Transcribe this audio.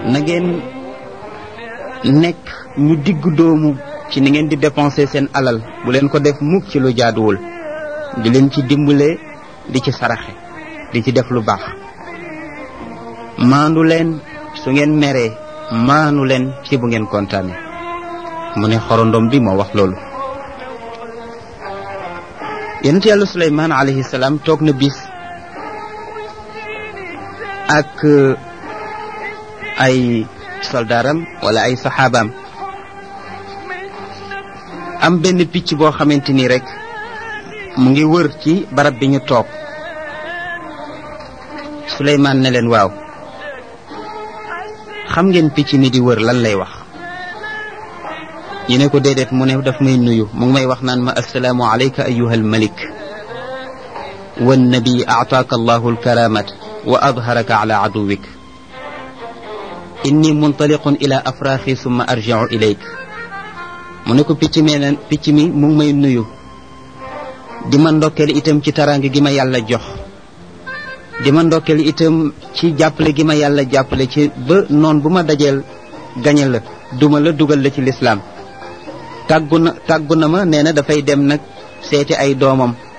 na ngeen nekk ñu digg doomu ci ni ngeen di dépenser seen alal bu leen ko def mukk ci lu jaaduwul di leen ci dimbale di ci saraxe di ci def lu baax maandu leen su ngeen meree maanu leen ci bu ngeen kontaane mu ne xorondom bi moo wax loolu yonent yàlla suleymaan alayhi salaam toog na bis ak ay soldaaram wala ay saxaabaam am benn picc boo xamante ni rek mu ngi wër ci barab bi ñu toog suleymaan ne leen waaw xam ngeen picc mi di wër lan lay wax ñu ne ko déedéet mu ne daf may nuyu mu ngi may wax naan ma assalaamu alayka ayuha almalik wannabi aataaka allahu alkaramat wa adharaka ala aduwik inni muntaliqun ila afraaxi summa arjiu ilayk mu ne ko picc mi leen picc mi mu ngi may nuyu di ma ndokkeel itam ci taraange gi ma yàlla jox di ma ndokkeel itam ci jàppale gi ma yàlla jàppale ci ba noon bu ma dajeel gañe la duma la dugal la ci lislaam tàggu na tàggu na ma nee na dafay dem nag seeti ay doomam